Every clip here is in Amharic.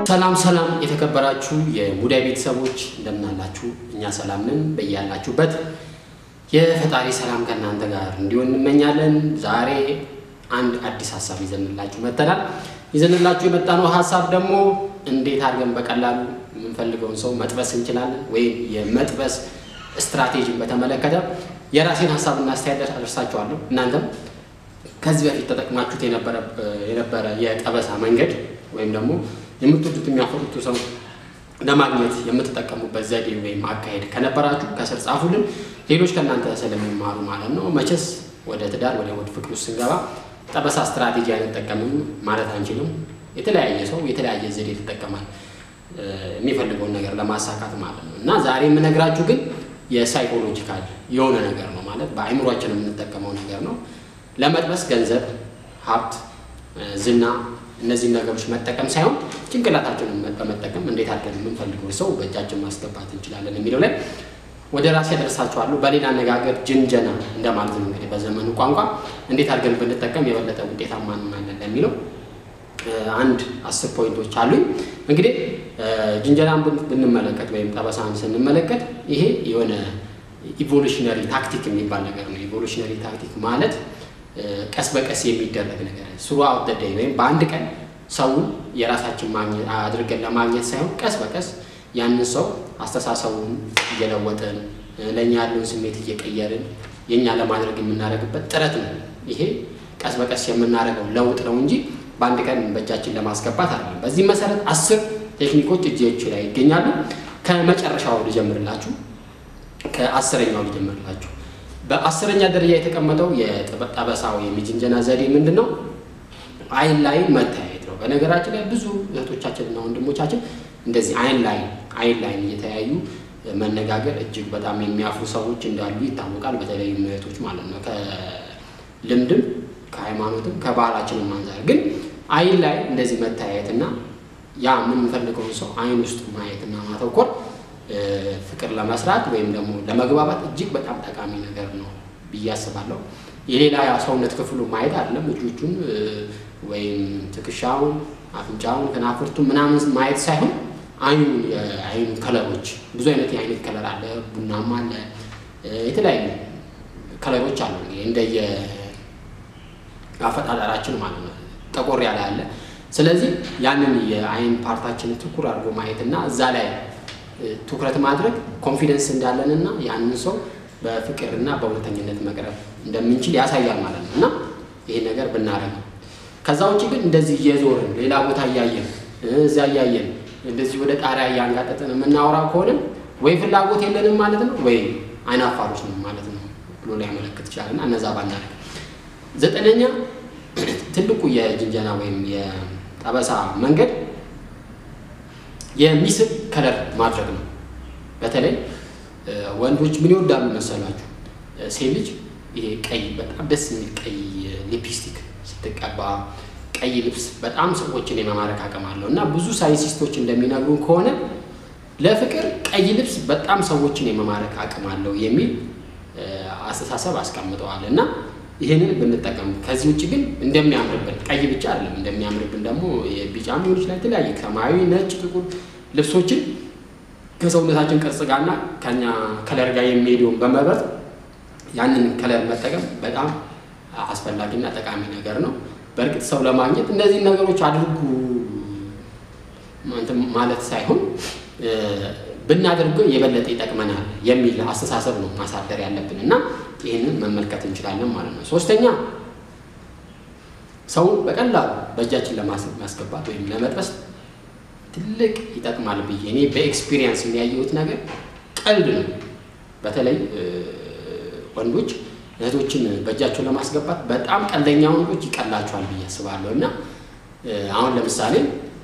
ሰላም ሰላም የተከበራችሁ የሙዳይ ቤተሰቦች እንደምናላችሁ፣ እኛ ሰላም ነን። በያላችሁበት የፈጣሪ ሰላም ከእናንተ ጋር እንዲሆን እንመኛለን። ዛሬ አንድ አዲስ ሀሳብ ይዘንላችሁ መጥተናል። ይዘንላችሁ የመጣነው ሀሳብ ደግሞ እንዴት አድርገን በቀላሉ የምንፈልገውን ሰው መጥበስ እንችላለን ወይም የመጥበስ ስትራቴጂን በተመለከተ የራሴን ሀሳብና አስተያየት አደርሳችኋለሁ። እናንተም ከዚህ በፊት ተጠቅማችሁት የነበረ የጠበሳ መንገድ ወይም ደግሞ የምትወዱት የሚያፈሩት ሰው ለማግኘት የምትጠቀሙበት ዘዴ ወይም አካሄድ ከነበራችሁ ከስር ጻፉልን። ሌሎች ከእናንተ ስለሚማሩ ማለት ነው። መቼስ ወደ ትዳር ወደ ወደ ፍቅር ውስጥ ስንገባ ጠበሳ ስትራቴጂ አንጠቀምም ማለት አንችልም። የተለያየ ሰው የተለያየ ዘዴ ይጠቀማል የሚፈልገውን ነገር ለማሳካት ማለት ነው። እና ዛሬ የምነግራችሁ ግን የሳይኮሎጂካል የሆነ ነገር ነው ማለት በአእምሯችን የምንጠቀመው ነገር ነው። ለመጥበስ ገንዘብ፣ ሀብት፣ ዝና እነዚህን ነገሮች መጠቀም ሳይሆን ጭንቅላታችንን በመጠቀም እንዴት አድርገን የምንፈልገው ሰው በእጃችን ማስገባት እንችላለን የሚለው ላይ ወደ ራሴ ያደርሳችኋለሁ። በሌላ አነጋገር ጅንጀና እንደማለት ነው እንግዲህ በዘመኑ ቋንቋ እንዴት አድርገን ብንጠቀም የበለጠ ውጤታማ እንሆናለን ለሚለው አንድ አስር ፖይንቶች አሉኝ። እንግዲህ ጅንጀናን ብንመለከት ወይም ጠበሳን ስንመለከት ይሄ የሆነ ኢቮሉሽነሪ ታክቲክ የሚባል ነገር ነው። ኢቮሉሽነሪ ታክቲክ ማለት ቀስ በቀስ የሚደረግ ነገር ስሩ አውት ዴይ ወይም በአንድ ቀን ሰውን የራሳችን ማግኘት አድርገን ለማግኘት ሳይሆን ቀስ በቀስ ያንን ሰው አስተሳሰቡን እየለወጥን ለእኛ ያለውን ስሜት እየቀየርን የእኛ ለማድረግ የምናደርግበት ጥረት ነው። ይሄ ቀስ በቀስ የምናደርገው ለውጥ ነው እንጂ በአንድ ቀን በእጃችን ለማስገባት አይደለም። በዚህ መሰረት አስር ቴክኒኮች እጆች ላይ ይገኛሉ። ከመጨረሻው ልጀምርላችሁ፣ ከአስረኛው ልጀምርላችሁ። በአስረኛ ደረጃ የተቀመጠው የጠበሳ ወይም የጅንጀና ዘዴ ምንድን ነው? አይን ላይ መተያየት ነው። በነገራችን ላይ ብዙ እህቶቻችንና ወንድሞቻችን እንደዚህ አይን ላይ አይን ላይ እየተያዩ መነጋገር እጅግ በጣም የሚያፍሩ ሰዎች እንዳሉ ይታወቃል። በተለይ እህቶች ማለት ነው። ከልምድም ከሃይማኖትም ከባህላችንም አንጻር ግን አይን ላይ እንደዚህ መተያየትና ያ የምንፈልገውን ሰው አይን ውስጥ ማየትና ማተኮር ፍቅር ለመስራት ወይም ደግሞ ለመግባባት እጅግ በጣም ጠቃሚ ነገር ነው ብዬ አስባለሁ። የሌላ ሰውነት ክፍሉ ማየት አይደለም፣ እጆቹን ወይም ትከሻውን፣ አፍንጫውን፣ ከናፍርቱን ምናምን ማየት ሳይሆን አይኑ የአይኑ ከለሮች ብዙ አይነት የአይነት ከለር አለ፣ ቡናማ አለ፣ የተለያዩ ከለሮች አሉ እንደየ አፈጣጠራችን ማለት ነው። ጠቆር ያለ አለ። ስለዚህ ያንን የአይን ፓርታችንን ትኩር አድርጎ ማየትና እዛ ላይ ትኩረት ማድረግ ኮንፊደንስ እንዳለንና ያንን ሰው በፍቅርና በእውነተኝነት መቅረብ እንደምንችል ያሳያል ማለት ነው። እና ይሄ ነገር ብናደርግ ነው። ከዛ ውጭ ግን እንደዚህ እየዞርን ሌላ ቦታ እያየን እዛ እያየን እንደዚህ ወደ ጣሪያ እያንጋጠጥን የምናወራ ከሆነ ወይ ፍላጎት የለንም ማለት ነው፣ ወይ አይናፋሮች ነው ማለት ነው ብሎ ሊያመለክት ይችላል። እና እነዛ ባናደርግ። ዘጠነኛ ትልቁ የጅንጀና ወይም የጠበሳ መንገድ የሚስብ ከለር ማድረግ ነው። በተለይ ወንዶች ምን ይወዳሉ መሰላችሁ? ሴት ልጅ ይሄ ቀይ በጣም ደስ የሚል ቀይ ሊፕስቲክ ስትቀባ፣ ቀይ ልብስ በጣም ሰዎችን የመማረክ አቅም አለው እና ብዙ ሳይንቲስቶች እንደሚነግሩን ከሆነ ለፍቅር ቀይ ልብስ በጣም ሰዎችን የመማረክ አቅም አለው የሚል አስተሳሰብ አስቀምጠዋል እና ይህንን ብንጠቀም ከዚህ ውጭ ግን እንደሚያምርብን ቀይ ብቻ አይደለም፣ እንደሚያምርብን ደግሞ የቢጫም ሊሆን ይችላል የተለያየ ሰማያዊ፣ ነጭ፣ ጥቁር ልብሶችን ከሰውነታችን ቅርጽ ጋርና ከኛ ከለር ጋር የሚሄደውን በመብረት ያንን ከለር መጠቀም በጣም አስፈላጊና ጠቃሚ ነገር ነው። በእርግጥ ሰው ለማግኘት እነዚህን ነገሮች አድርጉ ማለት ሳይሆን ብናደርገው የበለጠ ይጠቅመናል የሚል አስተሳሰብ ነው ማሳደር ያለብን እና ይህንን መመልከት እንችላለን ማለት ነው። ሶስተኛ ሰውን በቀላሉ በእጃችን ለማስገባት ወይም ለመጥበስ ትልቅ ይጠቅማል ብዬ እኔ በኤክስፒሪየንስ የሚያየሁት ነገር ቀልድ ነው። በተለይ ወንዶች እህቶችን በእጃቸው ለማስገባት በጣም ቀልደኛ ወንዶች ይቀላቸዋል ብዬ አስባለሁ እና አሁን ለምሳሌ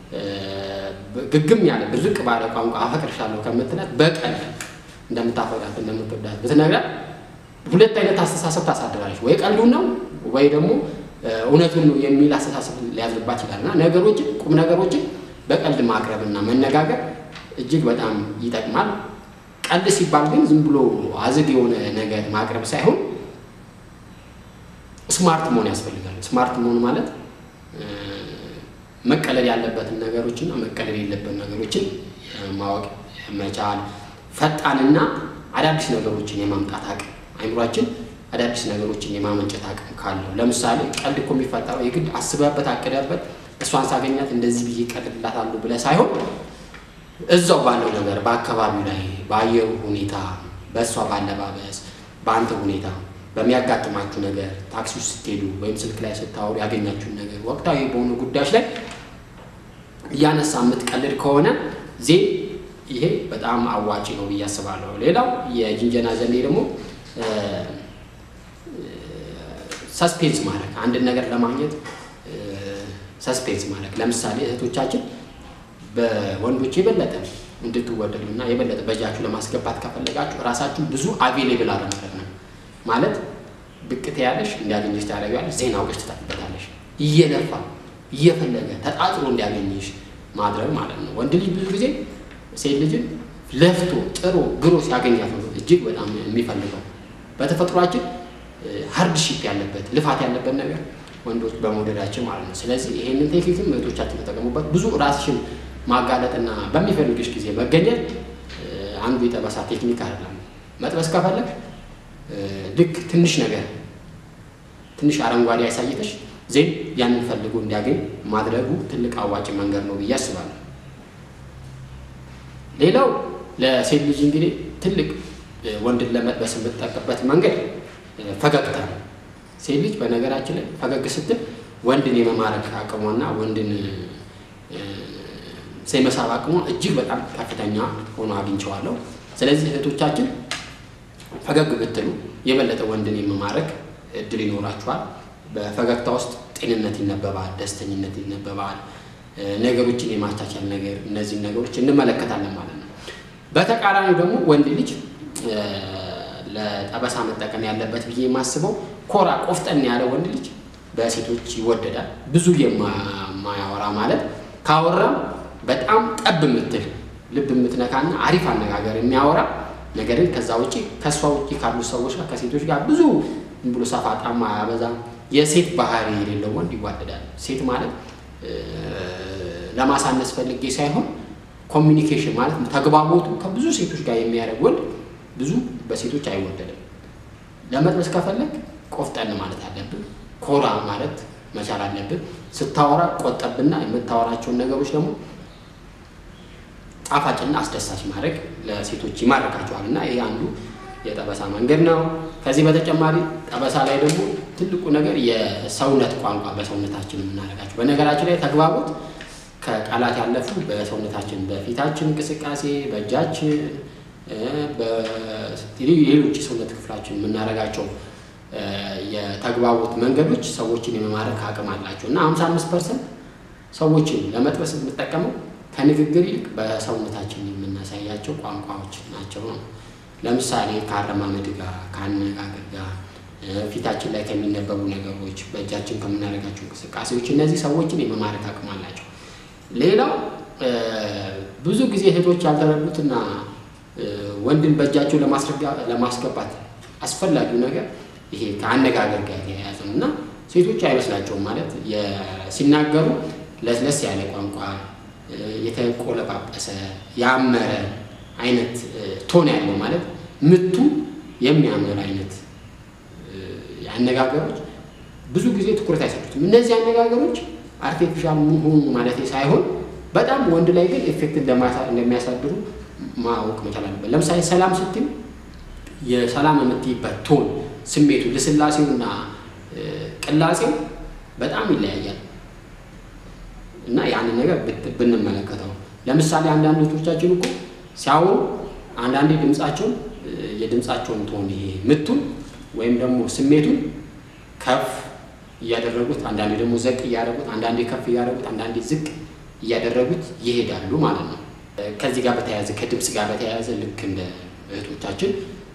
ግግም ያለ ድርቅ ባለ ቋንቋ አፈቅርሻለሁ ከምትላት በቀልድ እንደምታፈቅራት እንደምትወዳት ብትነግራት ሁለት አይነት አስተሳሰብ ታሳድራለች። ወይ ቀልዱን ነው ወይ ደግሞ እውነቱን ነው የሚል አስተሳሰብ ሊያዝርባት ይችላል እና ነገሮችን ቁም ነገሮችን በቀልድ ማቅረብና መነጋገር እጅግ በጣም ይጠቅማል። ቀልድ ሲባል ግን ዝም ብሎ አዝግ የሆነ ነገር ማቅረብ ሳይሆን ስማርት መሆን ያስፈልጋል። ስማርት መሆን ማለት መቀለል ያለበትን ነገሮችና መቀለል የሌለበት ነገሮችን ማወቅ መቻል፣ ፈጣንና አዳዲስ ነገሮችን የማምጣት አቅም አይምሯችን አዳዲስ ነገሮችን የማመንጨት አቅም ካለው ለምሳሌ ቀልድ እኮ የሚፈጠረው የግድ አስበበት አቅደበት እሷን ሳገኛት እንደዚህ ብዬ ቀልድላታለሁ ብለህ ሳይሆን እዛው ባለው ነገር በአካባቢው ላይ በአየሩ ሁኔታ፣ በእሷ ባለባበስ፣ በአንተ ሁኔታ፣ በሚያጋጥማችሁ ነገር ታክሲ ውስጥ ስትሄዱ ወይም ስልክ ላይ ስታወሩ ያገኛችሁን ነገር ወቅታዊ በሆኑ ጉዳዮች ላይ እያነሳ የምትቀልድ ከሆነ ዜ ይሄ በጣም አዋጪ ነው ብዬ አስባለሁ። ሌላው የጅንጀና ዘዴ ደግሞ ሰስፔንስ ማድረግ አንድን ነገር ለማግኘት ሰስፔንስ ማድረግ ለምሳሌ እህቶቻችን በወንዶች የበለጠ እንድትወደዱ እና የበለጠ በእጃችሁ ለማስገባት ከፈለጋችሁ ራሳችሁ ብዙ አቬሌብል አለማድረግ ነው ማለት ብቅት ያለሽ እንዲያገኘሽ ታደርጊያለሽ። ዜና አውቀሽ ትጠፊበታለሽ። እየለፋ እየፈለገ ተጣጥሮ እንዲያገኝሽ ማድረግ ማለት ነው። ወንድ ልጅ ብዙ ጊዜ ሴት ልጅን ለፍቶ ጥሮ ግሮ ሲያገኛት ነው እጅግ በጣም የሚፈልገው። በተፈጥሯችን ሃርድሺፕ ያለበት ልፋት ያለበት ነገር ወንዶች በመውደዳችን ማለት ነው። ስለዚህ ይሄንን ቴክኒክም እህቶቻችን ተጠቀሙበት። ብዙ ራስሽን ማጋለጥና በሚፈልግሽ ጊዜ መገኘት አንዱ የጠበሳ ቴክኒክ አይደለም። መጥበስ ከፈለግ ልክ ትንሽ ነገር ትንሽ አረንጓዴ ያሳይተሽ ዜን ያንን ፈልጎ እንዲያገኝ ማድረጉ ትልቅ አዋጭ መንገድ ነው ብዬ አስባለሁ። ሌላው ለሴት ልጅ እንግዲህ ትልቅ ወንድን ለመጥበስ የምትጠቀምበት መንገድ ፈገግታ ነው። ሴት ልጅ በነገራችን ላይ ፈገግ ስትል ወንድን የመማረክ አቅሟና ወንድን የመሳብ አቅሟ እጅግ በጣም ከፍተኛ ሆኖ አግኝቸዋለሁ። ስለዚህ እህቶቻችን ፈገግ ብትሉ የበለጠ ወንድን የመማረክ እድል ይኖራችኋል። በፈገግታ ውስጥ ጤንነት ይነበባል፣ ደስተኝነት ይነበባል፣ ነገሮችን የማቻቻል ነገር እነዚህን ነገሮች እንመለከታለን ማለት ነው። በተቃራኒው ደግሞ ወንድ ልጅ ለጠበሳ መጠቀም ያለበት ብዬ የማስበው ኮራ ቆፍጠን ያለ ወንድ ልጅ በሴቶች ይወደዳል። ብዙ የማያወራ ማለት ካወራም በጣም ጠብ የምትል ልብ የምትነካና አሪፍ አነጋገር የሚያወራ ነገር ግን ከዛ ውጭ ከእሷ ውጭ ካሉ ሰዎች ጋር ከሴቶች ጋር ብዙ ብሎ ሰፋጣማ አያበዛም። የሴት ባህሪ የሌለው ወንድ ይዋደዳል። ሴት ማለት ለማሳነስ ፈልጌ ሳይሆን ኮሚኒኬሽን ማለት ተግባቦቱ ከብዙ ሴቶች ጋር የሚያደርግ ወንድ ብዙ በሴቶች አይወደድም። ለመጥበስ ከፈለግ ቆፍጠን ማለት አለብን። ኮራ ማለት መቻል አለብን። ስታወራ ቆጠብና የምታወራቸውን ነገሮች ደግሞ ጣፋጭና አስደሳች ማድረግ ለሴቶች ይማርካቸዋል እና ይህ አንዱ የጠበሳ መንገድ ነው። ከዚህ በተጨማሪ ጠበሳ ላይ ደግሞ ትልቁ ነገር የሰውነት ቋንቋ በሰውነታችን የምናደርጋቸው በነገራችን ላይ ተግባቦት ከቃላት ያለፉ በሰውነታችን በፊታችን እንቅስቃሴ፣ በእጃችን፣ ሌሎች የሰውነት ክፍላችን የምናደርጋቸው የተግባቦት መንገዶች ሰዎችን የመማረክ አቅም አላቸው እና ሀምሳ አምስት ፐርሰንት ሰዎችን ለመጥበስ የምንጠቀመው ከንግግር ይልቅ በሰውነታችን የምናሳያቸው ቋንቋዎች ናቸው ነው። ለምሳሌ ከአረማመድ ጋር፣ ከአነጋገር ጋር፣ ፊታችን ላይ ከሚነበቡ ነገሮች፣ በእጃችን ከምናደርጋቸው እንቅስቃሴዎች እነዚህ ሰዎችን የመማረክ አቅም አላቸው። ሌላው ብዙ ጊዜ እህቶች ያልተረዱትና ወንድን በእጃቸው ለማስገባት አስፈላጊው ነገር ይሄ ከአነጋገር ጋር የተያያዘ ነው እና ሴቶች አይመስላቸውም ማለት ሲናገሩ ለስለስ ያለ ቋንቋ የተቆለጳጰሰ ያመረ አይነት ቶን ያለው ማለት ምቱ የሚያምር አይነት አነጋገሮች ብዙ ጊዜ ትኩረት አይሰጡትም። እነዚህ አነጋገሮች አርቲፊሻል መሆኑ ማለት ሳይሆን በጣም ወንድ ላይ ግን ኤፌክት እንደሚያሳድሩ ማወቅ መቻል አለበት። ለምሳሌ ሰላም ስትል የሰላም የምትይበት ቶን ስሜቱ፣ ልስላሴውና ቅላጼው በጣም ይለያያል እና ያንን ነገር ብንመለከተው ለምሳሌ አንዳንድ እህቶቻችን እኮ ሲያወሩ አንዳንዴ ድምፃቸውን የድምፃቸውን ቶን ይሄ ምቱን ወይም ደግሞ ስሜቱን ከፍ እያደረጉት አንዳንዴ ደግሞ ዘቅ እያደረጉት አንዳንዴ ከፍ እያደረጉት አንዳንዴ ዝቅ እያደረጉት ይሄዳሉ ማለት ነው። ከዚህ ጋር በተያያዘ ከድምፅ ጋር በተያያዘ ልክ እንደ እህቶቻችን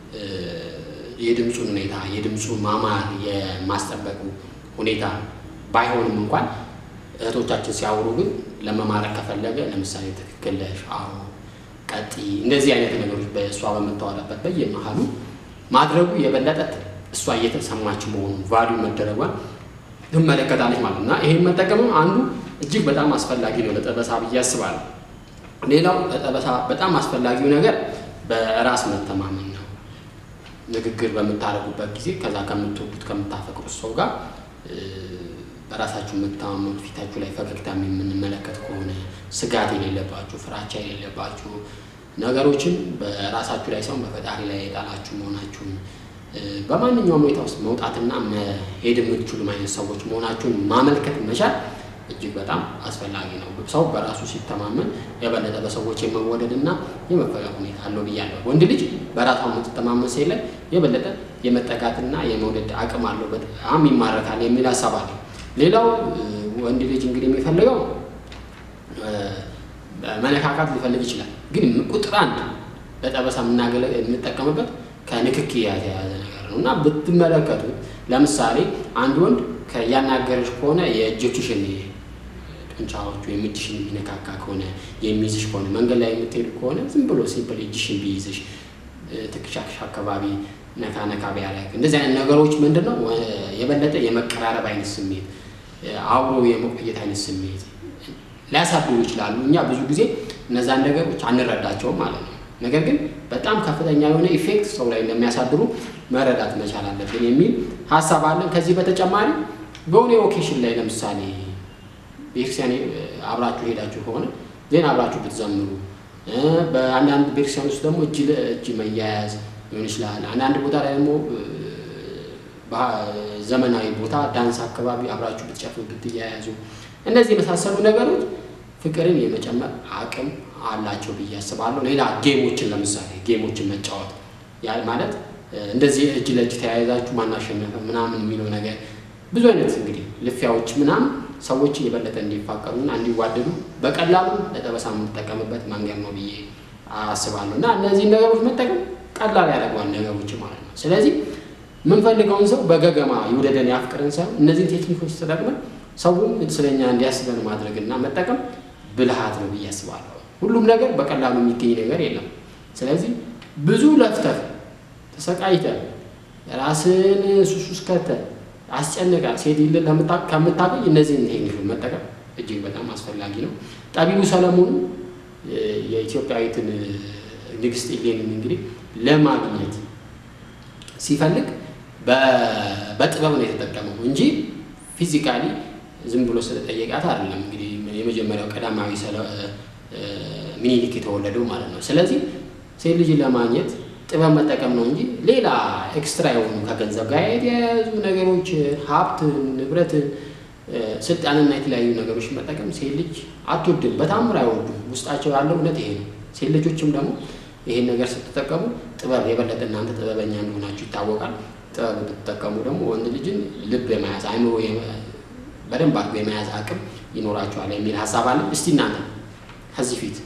የድምፁን ሁኔታ የድምፁ ማማር የማስጠበቁ ሁኔታ ባይሆንም እንኳን እህቶቻችን ሲያወሩ ግን ለመማረክ ከፈለገ ለምሳሌ ትክክል ነሽ፣ አዎ፣ ቀጥይ፣ እንደዚህ አይነት ነገሮች በእሷ በምታወራበት በየመሀሉ ማድረጉ የበለጠ እሷ እየተሰማች መሆኑ ቫሊዩ መደረጓን ትመለከታለች ማለት ነው እና ይሄን መጠቀምም አንዱ እጅግ በጣም አስፈላጊ ነው ለጠበሳ ብዬ አስባለሁ። ሌላው ለጠበሳ በጣም አስፈላጊው ነገር በራስ መተማመን ነው። ንግግር በምታደርጉበት ጊዜ ከዛ ከምትወዱት ከምታፈቅሩት ሰው ጋር በራሳችሁ የምትተማመኑ ፊታችሁ ላይ ፈገግታ የምንመለከት ከሆነ ስጋት የሌለባችሁ ፍራቻ የሌለባችሁ ነገሮችን በራሳችሁ ላይ ሳይሆን በፈጣሪ ላይ የጣላችሁ መሆናችሁን በማንኛውም ሁኔታ ውስጥ መውጣትና መሄድ የምትችሉ አይነት ሰዎች መሆናችሁን ማመልከት መቻል እጅግ በጣም አስፈላጊ ነው። ሰው በራሱ ሲተማመን የበለጠ በሰዎች የመወደድና የመፈቀር ሁኔታ አለው ብያለሁ። ወንድ ልጅ በራሷ የምትተማመን ሴት ላይ የበለጠ የመጠጋትና የመውደድ አቅም አለው፣ በጣም ይማረካል የሚል ሀሳብ አለ። ሌላው ወንድ ልጅ እንግዲህ የሚፈልገው መነካካት ሊፈልግ ይችላል። ግን ቁጥር አንድ ለጠበሳ የምንጠቀምበት ከንክኪ የተያያዘ ነገር ነው እና ብትመለከቱ ለምሳሌ አንድ ወንድ ያናገረች ከሆነ የእጆችሽን ጡንቻዎቹ የምጅሽን የሚነካካ ከሆነ የሚይዝሽ ከሆነ መንገድ ላይ የምትሄዱ ከሆነ ዝም ብሎ ሲምፕል እጅሽን ቢይዝሽ ትከሻሽ አካባቢ ነካ ነካ ቢያደርግ እንደዚህ አይነት ነገሮች ምንድን ነው የበለጠ የመቀራረብ አይነት ስሜት አብሮ የመቆየት አይነት ስሜት ሊያሳድሩ ይችላሉ። እኛ ብዙ ጊዜ እነዛን ነገሮች አንረዳቸውም ማለት ነው። ነገር ግን በጣም ከፍተኛ የሆነ ኢፌክት ሰው ላይ እንደሚያሳድሩ መረዳት መቻል አለብን የሚል ሀሳብ አለን። ከዚህ በተጨማሪ በሆነ ኦኬሽን ላይ ለምሳሌ ቤተክርስቲያን አብራችሁ ሄዳችሁ ከሆነ ዜና አብራችሁ ብትዘምሩ፣ በአንዳንድ ቤተክርስቲያን ውስጥ ደግሞ እጅ ለእጅ መያያዝ ሊሆን ይችላል። አንዳንድ ቦታ ላይ ደግሞ ዘመናዊ ቦታ ዳንስ አካባቢ አብራችሁ ብትጨፍሩ ብትያያዙ፣ እነዚህ የመሳሰሉ ነገሮች ፍቅርን የመጨመር አቅም አላቸው ብዬ አስባለሁ። ሌላ ጌሞችን ለምሳሌ ጌሞችን መጫወት ማለት እንደዚህ እጅ ለእጅ ተያይዛችሁ ማናሸነፈ ምናምን የሚለው ነገር ብዙ አይነት እንግዲህ ልፊያዎች ምናምን ሰዎችን የበለጠ እንዲፋቀሩና እንዲዋደዱ በቀላሉ ለጠበሳ የምንጠቀምበት መንገድ ነው ብዬ አስባለሁ እና እነዚህን ነገሮች መጠቀም ቀላል ያደርገዋል ነገሮች ማለት ነው። ስለዚህ የምንፈልገውን ሰው በገገማ ይውደደን ያፍቅርን ሳይሆን እነዚህን ቴክኒኮች ተጠቅመን ሰውም ስለኛ እንዲያስበን ማድረግና መጠቀም ብልሃት ነው ብዬ አስባለሁ። ሁሉም ነገር በቀላሉ የሚገኝ ነገር የለም። ስለዚህ ብዙ ለፍተህ ተሰቃይተህ ራስን ሱስ ውስጥ ከተህ አስጨንቃ ሴት ይልን ከምታገኝ እነዚህን ቴክኒኮች መጠቀም እጅግ በጣም አስፈላጊ ነው። ጠቢቡ ሰለሞን የኢትዮጵያዊትን ንግስት ኢሌንን እንግዲህ ለማግኘት ሲፈልግ በጥበብ ነው የተጠቀመው እንጂ ፊዚካሊ ዝም ብሎ ስለጠየቃት አይደለም። እንግዲህ የመጀመሪያው ቀዳማዊ ሚኒሊክ የተወለደው ማለት ነው። ስለዚህ ሴት ልጅን ለማግኘት ጥበብ መጠቀም ነው እንጂ ሌላ ኤክስትራ የሆኑ ከገንዘብ ጋር የተያያዙ ነገሮች ሀብትን፣ ንብረትን፣ ስልጣንና የተለያዩ ነገሮች መጠቀም ሴት ልጅ አትወድም፣ በታምር አይወዱም። ውስጣቸው ያለው እውነት ይሄ ነው። ሴት ልጆችም ደግሞ ይሄን ነገር ስትጠቀሙ ጥበብ የበለጠ እናንተ ጥበበኛ እንደሆናችሁ ይታወቃል። ጥበብ ብትጠቀሙ ደግሞ ወንድ ልጅን ልብ የመያዝ አይምሮ በደንብ አድርጎ የመያዝ አቅም ይኖራችኋል የሚል ሀሳብ አለ። እስቲ እናንተ ከዚህ ፊት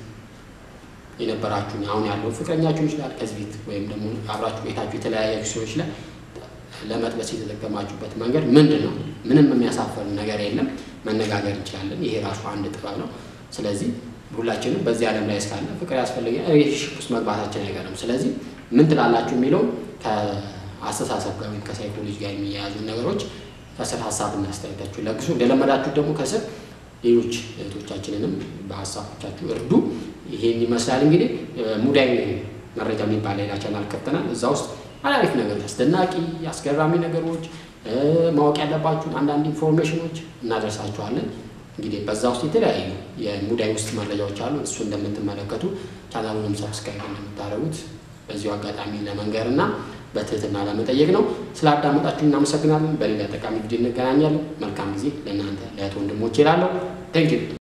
የነበራችሁን አሁን ያለው ፍቅረኛችሁ ይችላል ከዚህ ፊት ወይም ደግሞ አብራችሁ ቤታችሁ የተለያያችሁ ሰዎች ላይ ለመጥበስ የተጠቀማችሁበት መንገድ ምንድን ነው? ምንም የሚያሳፈር ነገር የለም። መነጋገር እንችላለን። ይሄ ራሱ አንድ ጥበብ ነው። ስለዚህ ሁላችንም በዚህ ዓለም ላይ እስካለ ፍቅር ያስፈልገን ሪሌሽንሺፕ ውስጥ መግባታችን አይቀርም። ስለዚህ ምን ትላላችሁ የሚለው ከአስተሳሰብ ጋር ወይም ከሳይኮሎጂ ጋር የሚያያዙ ነገሮች ከስር ሀሳብና አስተያየታችሁ ለግሱ። እንደለመዳችሁ ደግሞ ከስር ሌሎች እህቶቻችንንም በሀሳቦቻችሁ እርዱ። ይሄን ይመስላል እንግዲህ ሙዳይ መረጃ የሚባል ሌላ ቻናል ከፍተናል። እዛ ውስጥ አሪፍ ነገሮች፣ አስደናቂ አስገራሚ ነገሮች፣ ማወቅ ያለባችሁን አንዳንድ ኢንፎርሜሽኖች እናደርሳችኋለን። እንግዲህ በዛ ውስጥ የተለያዩ የሙዳይ ውስጥ መረጃዎች አሉ። እሱ እንደምትመለከቱ ቻናሉንም ሰብስክራይብ እንደምታደርጉት በዚሁ አጋጣሚ ለመንገር እና በትህትና ለመጠየቅ ነው። ስላዳመጣችሁ እናመሰግናለን። በሌላ ጠቃሚ ቪዲዮ እንገናኛለን። መልካም ጊዜ ለእናንተ ለእህት ወንድሞች ይላለሁ። ቴንኪዩ